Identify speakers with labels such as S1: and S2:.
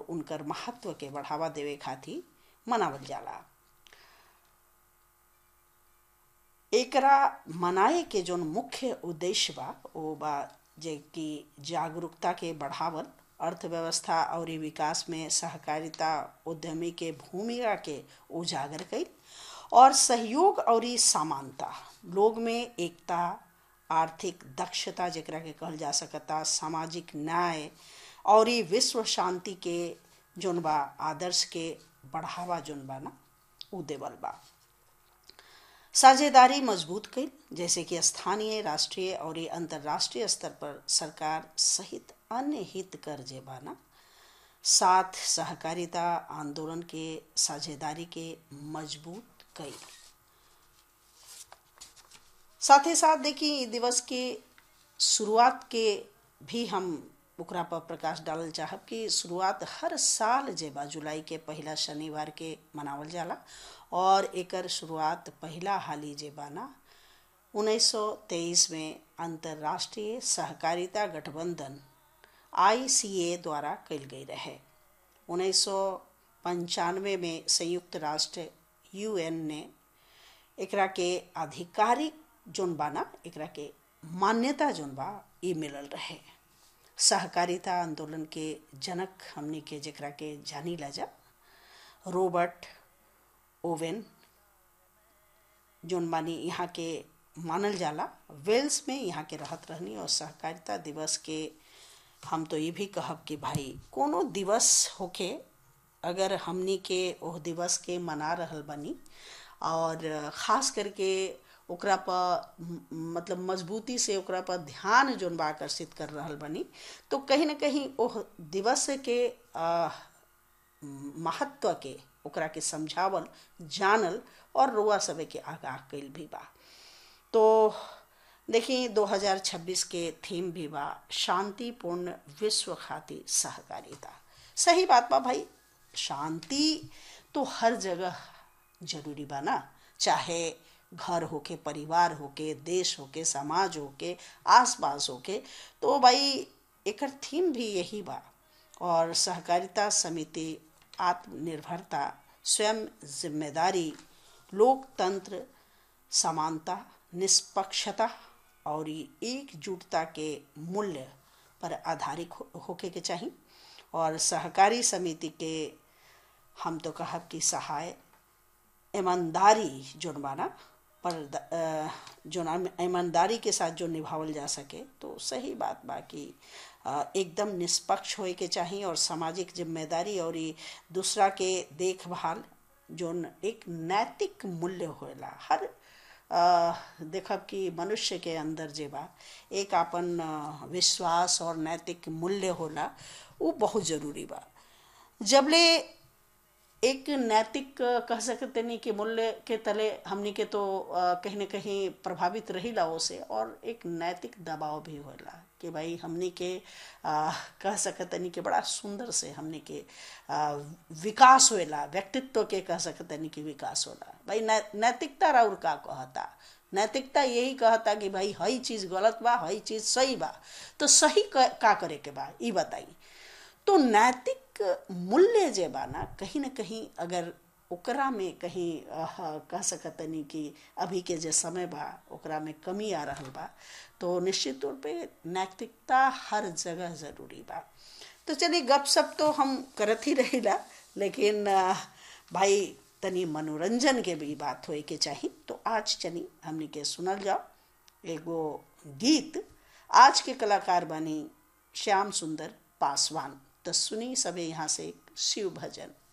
S1: उनकर महत्व के बढ़ावा देवे खातिर मनावल जाला एकरा मनाए के जोन मुख्य उद्देश्य बा वो बा जे कि जागरूकता के बढ़ावल अर्थव्यवस्था और विकास में सहकारिता उद्यमी के भूमिका के उजागर कई और सहयोग और समानता लोग में एकता आर्थिक दक्षता जरा के कहल जा सकता सामाजिक न्याय और विश्व शांति के जोन बा आदर्श के बढ़ावा जोन बा ना उ देवल बा साझेदारी मजबूत कई जैसे कि स्थानीय राष्ट्रीय और अंतर्राष्ट्रीय स्तर पर सरकार सहित अन्य हित कर जे बाना साथ सहकारिता आंदोलन के साझेदारी के मजबूत कई साथ ही साथ देखिए दिवस के शुरुआत के भी हम ओकरा पर प्रकाश डालल चाहब कि शुरुआत हर साल जे बा जुलाई के पहला शनिवार के मनावल जाला और एकर शुरुआत पहला हाली जे बा ना 1923 में अंतर्राष्ट्रीय सहकारिता गठबंधन आईसीए द्वारा कल गई रहे उन्नीस में संयुक्त राष्ट्र यूएन ने एकरा के आधिकारिक जोन बा ना एकरा के मान्यता जोन बा ई मिलल रहे सहकारिता आंदोलन के जनक हमनी के जरा के जानी ला जा रॉबर्ट ओवेन जोन बानी यहाँ के मानल जाला वेल्स में यहाँ के रहत रहनी और सहकारिता दिवस के हम तो ये भी कहब कि भाई कोनो दिवस होके अगर हमनी के ओह दिवस के मना रहल बनी और ख़ास करके ओकरा पर मतलब मजबूती से ओकरा पर ध्यान जोन बा आकर्षित कर रहल बनी तो कहीं ना कहीं ओह दिवस के महत्व के ओकरा के समझावल जानल और रुआ सबे के आगाह कैल भी बा तो देखिए 2026 के थीम भी बा शांतिपूर्ण विश्व खातिर सहकारिता सही बात बा भाई शांति तो हर जगह जरूरी बा ना चाहे घर होके परिवार होके देश होके समाज होके आसपास होके तो भाई एकर थीम भी यही बा और सहकारिता समिति आत्मनिर्भरता स्वयं जिम्मेदारी लोकतंत्र समानता निष्पक्षता और एकजुटता के मूल्य पर आधारित होके के चाहिए और सहकारी समिति के हम तो कहब कि सहाय ईमानदारी जोन बाना पर जो ईमानदारी के साथ जो निभावल जा सके तो सही बात बा कि एकदम निष्पक्ष होए के चाहिए और सामाजिक जिम्मेदारी और दूसरा के देखभाल जोन एक नैतिक मूल्य होला हर देखब कि मनुष्य के अंदर जे बा एक अपन विश्वास और नैतिक मूल्य होला वो बहुत जरूरी बा जबले एक नैतिक कह सकते नहीं कि मूल्य के तले हमनी के तो कहीं न कहीं प्रभावित रही ला से और एक नैतिक दबाव भी होला कि भाई हमनी के आ, कह सकते नहीं कि बड़ा सुंदर से हमनी के आ, विकास होला व्यक्तित्व के कह सकते नहीं कि विकास होला भाई नै, नैतिकता राउर का कहता नैतिकता यही कहता कि भाई हई चीज गलत बा हई चीज सही बा तो सही का करे के बा ई बताई तो नैतिक मूल्य जे बा ना कहीं ना कहीं अगर ओकरा में कहीं कह सकतनी कि अभी के जे समय बा ओकरा में कमी आ रहा बा तो निश्चित तौर पे नैतिकता हर जगह जरूरी बा तो चलिए गप सप तो हम करत ही रहीला लेकिन भाई तनी मनोरंजन के भी बात होए के चाहिए तो आज चली हमने के सुनल जाओ एगो गीत आज के कलाकार बनी श्याम सुंदर पासवान तो सुनी सबे यहाँ से शिव भजन